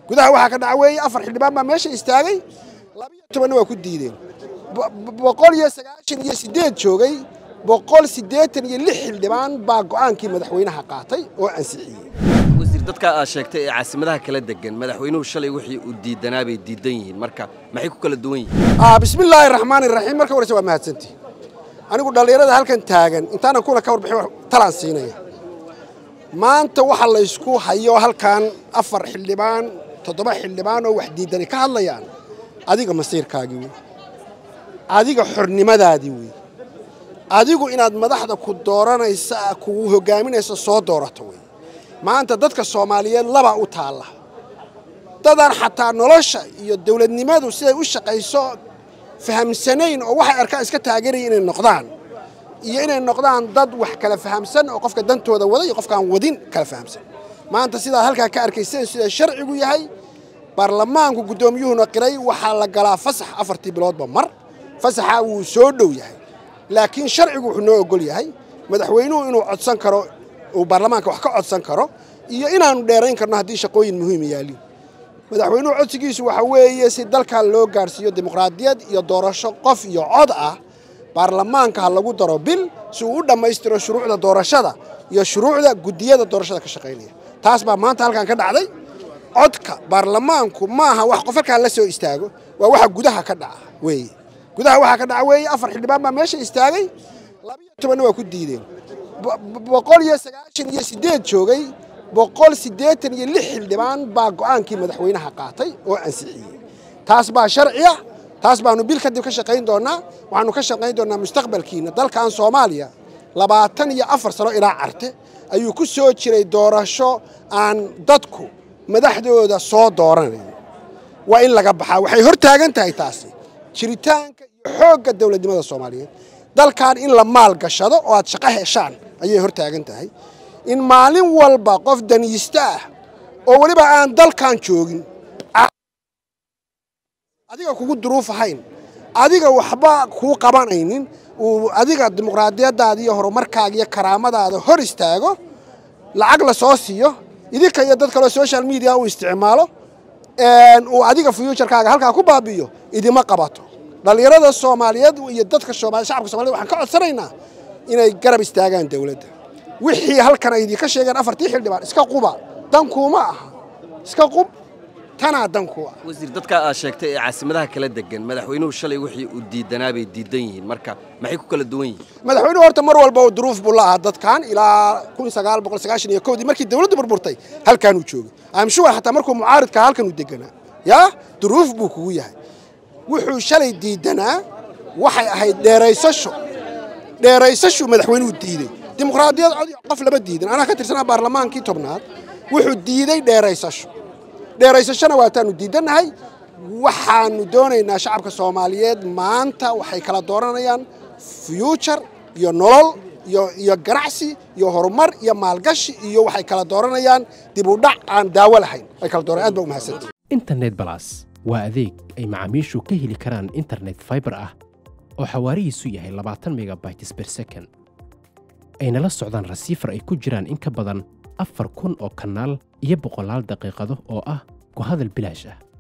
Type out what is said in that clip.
gudaha waxaa ka dhaca weeye afar xildhibaan baa meesha istaagay labiyo tobanna waa ku diideen boqol iyo sagaashan iyo siddeed joogay boqol siddeetan iyo lix xildhibaan baa go'aankii madaxweynaha qaatay oo ansixiyey wasiir dadka aad sheegtay ee caasimadaha kala degan madaxweynuhu shalay wixii uu diidanaa bay diidan yihiin marka maxay ku kala duwan yihiin bismillaahi raxmaani raxiim marka horeyse waa mahadsantii anigu dhallinyarada halkan taagan intaanan kuna ka warbixin talaan siinaya maanta waxa laysku hayo halkan afar xildhibaan toddoba xildhibaan oo wax diidani ka hadlayaan adiga masiirkaagii wey adiga xornimadaadii wey adigu inaad madaxda ku dooranaysa kugu hogaaminaysa soo doorato wey maanta dadka soomaaliyeed labaa u taalla dadaan xataa nolosha iyo dowladnimadu siday u shaqayso fahamsanayn oo waxay arkaan iska taageeraya inay noqdaan iyo inay noqdaan dad wax kala fahamsan oo qofka dantooda wada iyo qofkaan wadin kala fahamsan maanta sidaa halkaa ka arkayseen sida sharcigu yahay baarlamaanku guddoomiyuhuna qiray waxaa la galaa fasax afartii biloodba mar fasaxaa wuu soo dhow yahay laakiin sharcigu wuxuu noo ogol yahay madaxweynuhu inuu codsan karo uu baarlamaanka wax ka codsan karo iyo inaanu dheerayn karno haddii shaqooyin muhiima yaaliin madaxweynuhu codsigiisu waxa weeye si dalkan loo gaarhsiiyo dimuqraadiyad iyo doorasho qof iyo cod ah baarlamaanka ha lagu daro bil si uu u dhammaystiro shuruucda doorashada iyo shuruucda guddiyada doorashada ka shaqaynaya taas baa maanta halkan ka dhacday codka baarlamaanku maaha wax qof halkaan la soo istaago waa waxa gudaha ka dhaca weeye gudaha waxaa ka dhaca weeye afar xildhibaan baa meesha istaagay labiyo tobanna waa ku diideen boqol iyo sagaashan iyo siddeed joogay boqol siddeetan iyo lix xildhibaan baa go'aankii madaxweynaha qaatay oo ansixiyey taas baa sharciya taas baanu bil kadib ka shaqayn doonnaa waxaanu ka shaqayn doonnaa mustaqbalkiina dalkan soomaaliya labaatan iyo afar sano ilaa carte ayuu ku soo jiray doorasho aan dadku madaxdooda soo dooranayn waa in laga baxaa waxay hor taagan tahay taasi jiritaanka iyo xoogga dowladnimada soomaaliyeed dalkan in la maal gashado oo aad shaqo heshaan ayay hor taagan tahay in maalin walba qof daniista ah oo weliba aan dalkan joogin adiga kugu duruuf ahayn adiga waxba kuu qabanaynin uu adiga dimuqraadiyaddaada iyo horumarkaaga iyo karaamadaada hor istaago lacag la soo siiyo idinka iyo dad kaleo social media uu isticmaalo uu adiga fuuturkaaga halkaa ku baabi'iyo idima qabato dhallinyarada soomaaliyeed iyo dadka shacabka somaliyed waxaan ka codsanaynaa inay garab istaagaan dowladda wixii halkan ay idinka sheegeen afartii xildhibaan iska quba dankuuma aha iska qub tanaa danku ah wasiir dadka aad sheegtay ee caasimadaha kala degan madaxweynuhu shalay wixii uu diidanaa bay diidan yihiin marka maxay ku kala duwan yihiin madaxweynuhu horta mar walba duruuf buu la ahaa dadkan ilaa kun sagaal boqol sagaashan iyo kowdii markii dowladdu burburtay halkaanuu joogay amshuwa xataa markuu mucaaridka halkanuu deganaa yaa duruuf buu kugu yahay wuxuu shalay diidanaa waxay ahayd dheeraysasho dheeraysashuu madaxweynuhu diiday dimuqraadiyad cod qof lama diidan anaa ka tirsanaa baarlamaankii tobnaad wuxuu diiday dheeraysasho dheeraysashona waataanu diidannahay waxaanu doonaynaa shacabka soomaaliyeed maanta waxay kala dooranayaan fuuture iyo nolol iyo ganacsi iyo horumar iyo maalgashi iyo waxay kala dooranayaan dib u dhac aan daawo lahayn ay kala dooran aad ba umahadsantii internet balas waa adeeg ay macaamiishu ka heli karaan internet fiber ah oo xawaarihiisu yahay labaatan megabytes per second ayna la socdaan rasiifar ay ku jiraan in ka badan afar kun oo kanaal iyo boqolaal daqiiqado oo ah ku hadal bilaash ah